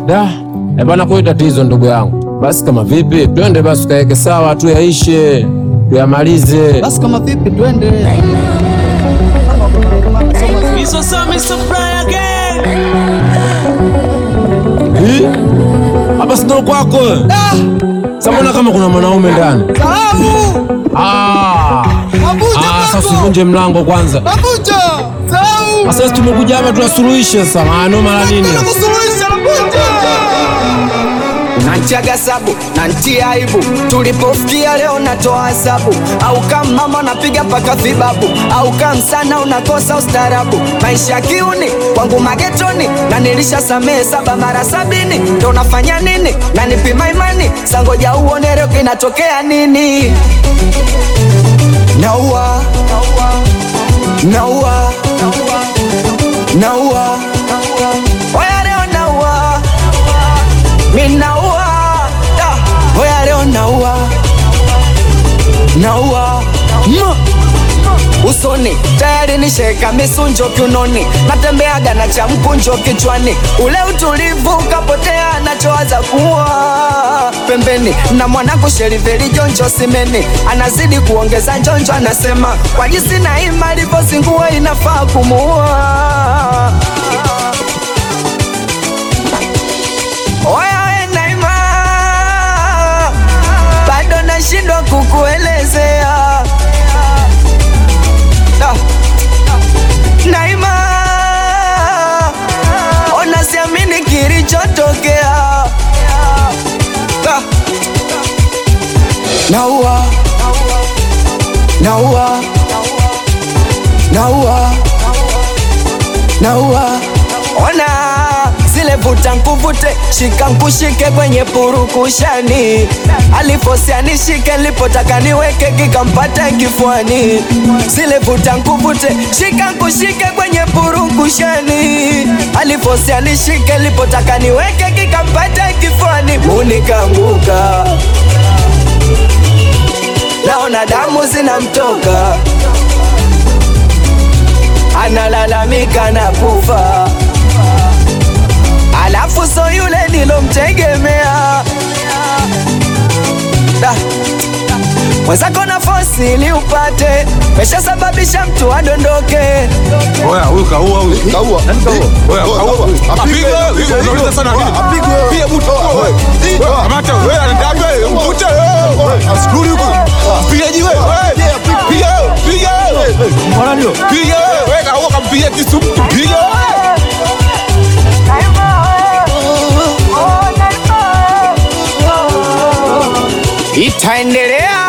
Da, eh bana, kwa tatizo ndugu yangu. Basi kama vipi, twende basi tukaweke sawa, tuyaishe, tuyamalize. Basi kama vipi, twende. Hii? Hapa sio kwako. Samona kama kuna mwanaume ndani. Salamu. Ah. Nakuja Ah, sasa kwako. usivunje mlango kwanza. Nakuja. Salau. Sasa tumekuja hapa tunasuluhisha sasa. Maana mara nini? Nakusuluhisha, nakuja. Nantiaga sabu nantia aibu, tulipofikia leo natoa hesabu, au kama mama napiga paka vibabu, au kama sana unakosa ustarabu. Maisha ya kiuni kwangu magetoni, na nilisha samehe saba mara sabini, ndo nafanya nini? Na nipima imani, sangoja uone leo kinatokea nini? Naua, naua, naua, oya leo naua minaua da, oya leo naua naua Ma. usoni tayari nisheka misunjo kiunoni natembeaga na cha mkunjo kichwani ule utulivu ukapotea nachowaza kuwa pembeni na mwanangu sheriveli jonjo simeni anazidi kuongeza njonjo anasema kwa jinsi na ima alivyozingua inafaa kumuua Oya we Naima, bado nashindwa kukuelezea Da. Naima, ona siamini kilichotokea Da. Naua, naua, naua, naua, ona zile vuta nkuvute, shika nkushike kwenye purukushani, alifosia nishike, lipotaka niweke kikampata kifuani. Zile vuta nkuvute, shika nkushike kwenye purukushani, alifosia nishike, lipotaka niweke kikampata kifuani. Unikanguka, naona damu zinamtoka, analalamika na kufa alafu so yule nilomtegemea Da. mwenzako na fosi ili upate meshasababisha mtu adondoke Oya, huyu kaua huyu. Kaua. Oya, kaua. Apigwe wewe. Unauliza sana nini? Piga buto wewe. Kamata wewe anataka wewe mvute wewe. Askuri huko. Piga jiwe wewe. Piga wewe. Piga wewe. Mbona ndio? Piga wewe. Wewe kaua kampiga kisu. Piga wewe. itaendelea